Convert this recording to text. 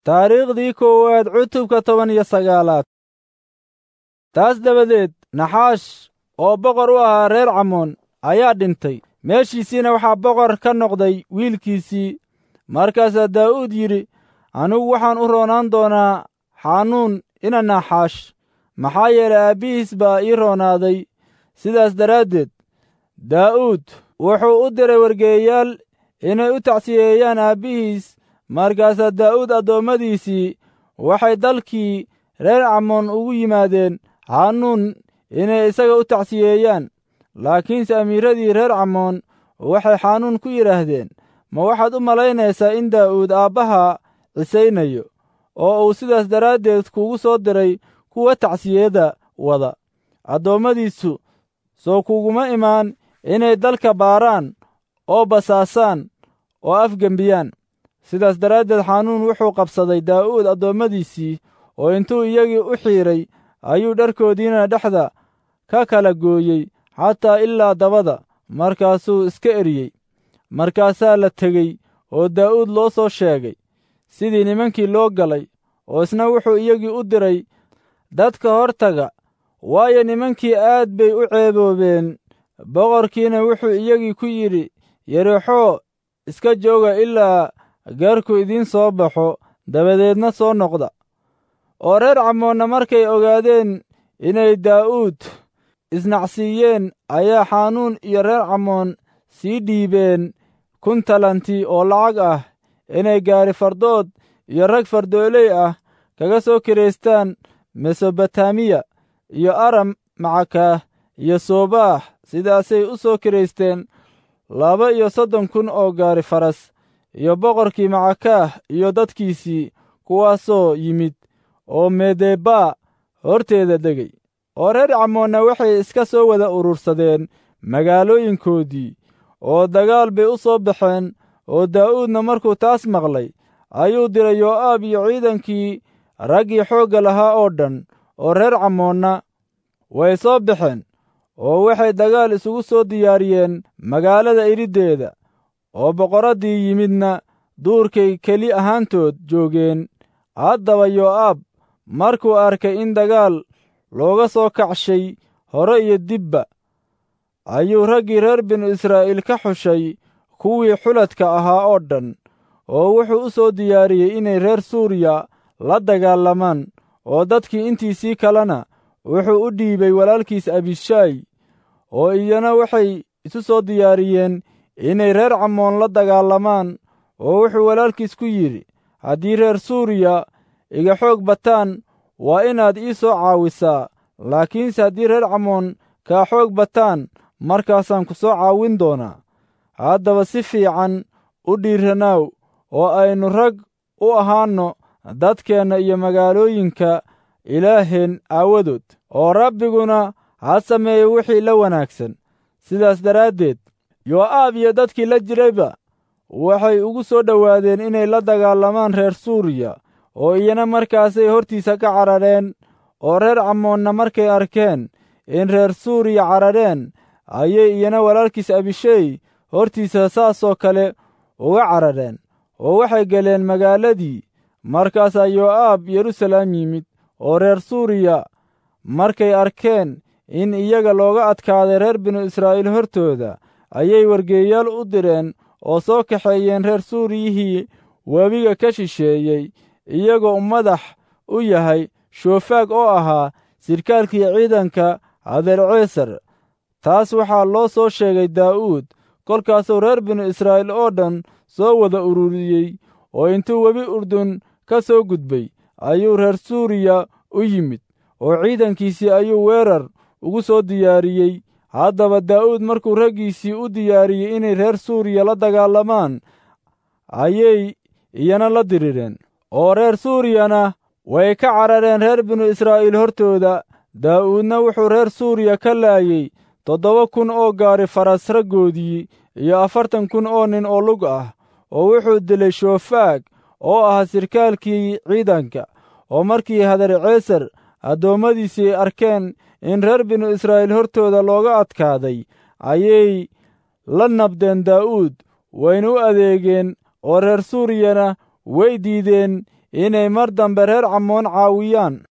taariikhdii koowaad cutubka toban iyo sagaalaad taas dabadeed naxaash oo boqor u ahaa reer camoon ayaa dhintay meeshiisiina waxaa boqor ka noqday wiilkiisii markaasaa daa'uud yidhi anigu waxaan u roonaan doonaa xanuun ina naxaash maxaa yeelay aabbihiis baa ii roonaaday sidaas daraaddeed daa'uud wuxuu u diray wargeeyayaal inay u tacsiyeeyaan aabbihiis markaasaa daa'uud addoommadiisii waxay dalkii reer camoon ugu yimaadeen xanuun inay isaga u tacsiyeeyaan laakiinse amiiradii reer camoon waxay xanuun ku yidhaahdeen ma waxaad u malaynaysaa in daa'uud aabbaha cisaynayo oo uu sidaas daraaddeed kugu soo diray kuwa tacsiyada wada addoommadiisu soo kuguma imaan inay dalka baaraan oo basaasaan oo afgembiyaan sidaas daraaddeed xanuun wuxuu qabsaday daa'uud addoommadiisii oo intuu iyagii u xiidray ayuu dharkoodiina dhexda ka kala gooyey xataa ilaa dabada markaasuu iska eriyey markaasaa la tegey oo daa'uud loo soo sheegay sidii nimankii loo galay oo isna wuxuu iyagii u diray dadka hortaga waayo nimankii aad bay u ceeboobeen boqorkiina wuxuu iyagii ku yidhi yerexoo iska jooga ilaa gaarku idiin soo baxo dabadeedna soo noqda oo reer camoonna markay ogaadeen inay daa'uud isnacsiiyeen ayaa xanuun iyo reer camoon sii dhiibeen kun talanti oo lacag ah inay gaari fardood iyo rag fardooley ah kaga soo kiraystaan mesobotamiya iyo aram macakaah iyo soobaax sidaasay u soo kiraysteen laba iyo soddon kun oo gaari faras iyo boqorkii macakaah iyo dadkiisii kuwaasoo yimid oo medebaa horteeda degay oo reer camoonna waxay iska soo wada urursadeen magaalooyinkoodii oo dagaal bay u soo baxeen oo daa'uudna markuu taas maqlay ayuu diray yoo'aab iyo ciidankii raggii xoogga lahaa oo dhan oo reer camoonna way soo baxeen oo waxay dagaal isugu soo diyaariyeen magaalada iriddeeda oo boqorraddii yimidna duurkay keli ahaantood joogeen haddaba yoo'aab markuu arkay in dagaal looga soo kacshay hore iyo dibba ayuu raggii reer binu israa'iil ka xushay kuwii xuladka ahaa oo dhan oo wuxuu u soo diyaariyey inay reer suuriya la dagaalamaan oo dadkii intiisii kalena wuxuu u dhiibay walaalkiis abishaay oo iyana waxay isu soo diyaariyeen inay reer camoon la dagaalamaan oo wuxuu walaalkiis ku yidhi haddii reer suuriya iga xoog bataan waa inaad ii soo caawisaa laakiinse haddii reer camoon kaa xoog bataan markaasaan ku soo caawin doonaa haddaba si fiican u dhiiranaaw oo aynu rag u ahaanno dadkeenna iyo magaalooyinka ilaaheen aawadood oo rabbiguna ha sameeyo wixii la wanaagsan sidaas daraaddeed yoo'aab iyo dadkii la jirayba waxay ugu soo dhowaadeen inay la dagaalamaan reer suuriya oo iyana markaasay hortiisa ka carareen oo reer camoonna markay arkeen in reer suuriya carareen ayay iyana walaalkiis abishey hortiisa saasoo kale uga carareen oo waxay galeen magaaladii markaasaa yoo'aab yeruusalaam yimid oo reer suuriya markay arkeen in iyaga looga adkaaday reer binu israa'iil hortooda ayay wargeeyaal u direen oo soo kaxeeyeen reer suuriyihii webiga ka shisheeyey iyagoo madax u yahay shoofaag oo ahaa sirkaalkii ciidanka hadeerceesar taas waxaa loo soo sheegay daa'uud kolkaasuu reer binu israa'iil oo dhan soo wada ururiyey oo intuu webi urdun ka soo gudbay ayuu reer suuriya u yimid oo ciidankiisii ayuu weerar ugu soo diyaariyey haddaba daa'uud markuu raggiisii u diyaariyey inay reer suuriya la dagaalamaan ayay iyana la dirireen oo reer suuriyana way ka carareen reer binu israa'iil hortooda daa'uudna wuxuu reer suuriya ka laayey toddoba kun oo gaari faras raggoodii iyo afartan kun oo nin oo lug ah oo wuxuu dilay shoofaag oo ahaa sirkaalkii ciidanka oo markii hadarceesar addoommadiisii arkeen in reer binu israa'iil hortooda looga adkaaday ayay la nabdeen daa'uud wayna u adeegeen oo reer suuriyana way diideen inay mar dambe reer camoon caawiyaan